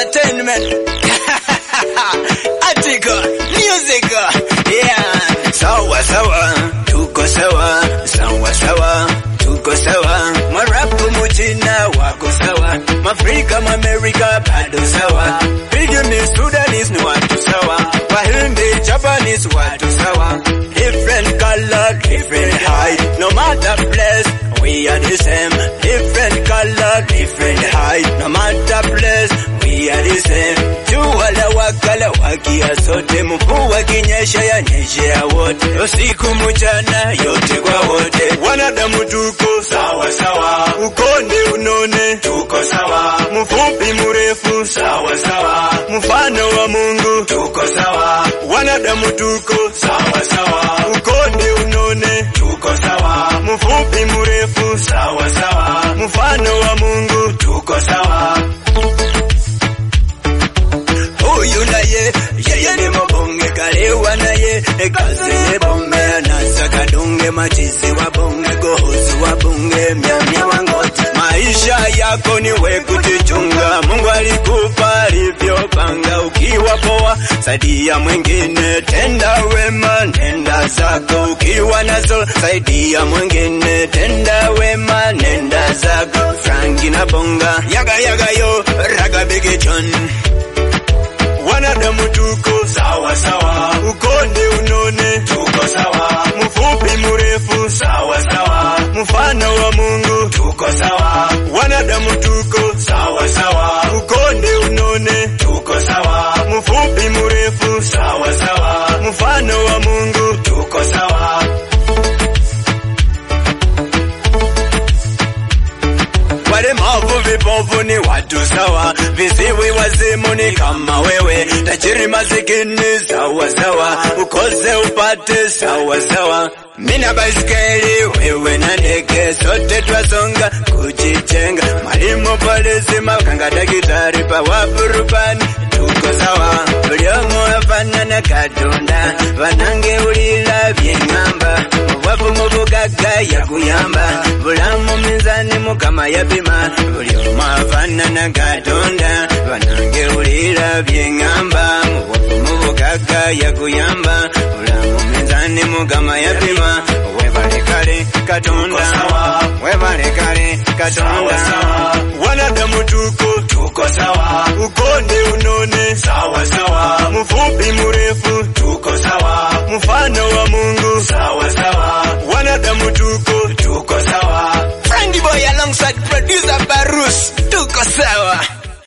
entertainment. Article, music, yeah. Sawa sawa, tuko sawa, sawa sawa, tuko sawa. Mwarabu mchina wako sawa, Mafrika Mamerika bado sawa. Pigmy Sudanese ni watu sawa, Wahindi Japanese watu sawa. Different color, different height, no matter place, we are the same. Different color, different height, no matter place, we are the same. Jua la wakala wakia sote, mvua kinyesha ya nyeshea wote, usiku mchana yote kwa wote. Wanadamu tuko sawa sawa, ukonde unone tuko sawa, mfupi mrefu sawa sawa, mfano wa Mungu tuko sawa. Wanadamu tuko sawa sawa, ukonde unone tuko sawa, mfupi mrefu sawa sawa, mfano wa Mungu tuko sawa. Huyu naye yeye ni mbonge kalewa naye kazi ni bonge anasaka dunge machizi wa bonge gohuzi wa bunge myamya wangote maisha yako ni we kujichunga Mungu alikupa alivyopanga ukiwa poa saidia mwingine tenda wema nenda zako ukiwa nazo saidia mwingine tenda wema nenda zako Franki na bonga yaga yaga yo raga bigi John wanadamu tuko sawa sawa, ukonde unone tuko sawa, mfupi mrefu sawa sawa, mfano wa Mungu tuko sawa, wanadamu tuko sawa sawa, ukonde unone tuko sawa, mfupi mrefu sawa sawa, mfano wa Mungu tuko sawa. walemavu vipofu ni watu sawa, viziwi wazimu ni kama wewe, tajiri masikini sawa sawa, ukose upate sawa sawa. Mina baiskeli wewe na ndege, sote twasonga kujijenga. Mwalimu, polisi, makanga, daktari, bawabu, rubani, tuko sawa. Buli omu afanana Katonda, banange ulira byengamba, obwavu mu bugagga yakuyamba, bulamu minzani Mukama yapima, buli omu afanana Katonda, banange ulira byengamba, obwavu mu bugagga yakuyamba, bulamu minzani Mukama yapima, webale kale Katonda, webale kale Katonda, wanadamu tuko tuko sawa, ukonde unone sawa sawa, mfupi mrefu tuko sawa, mfano wa Mungu sawa sawa, wanadamu tuko tuko sawa. Frankie Boy alongside producer Barus tuko sawa.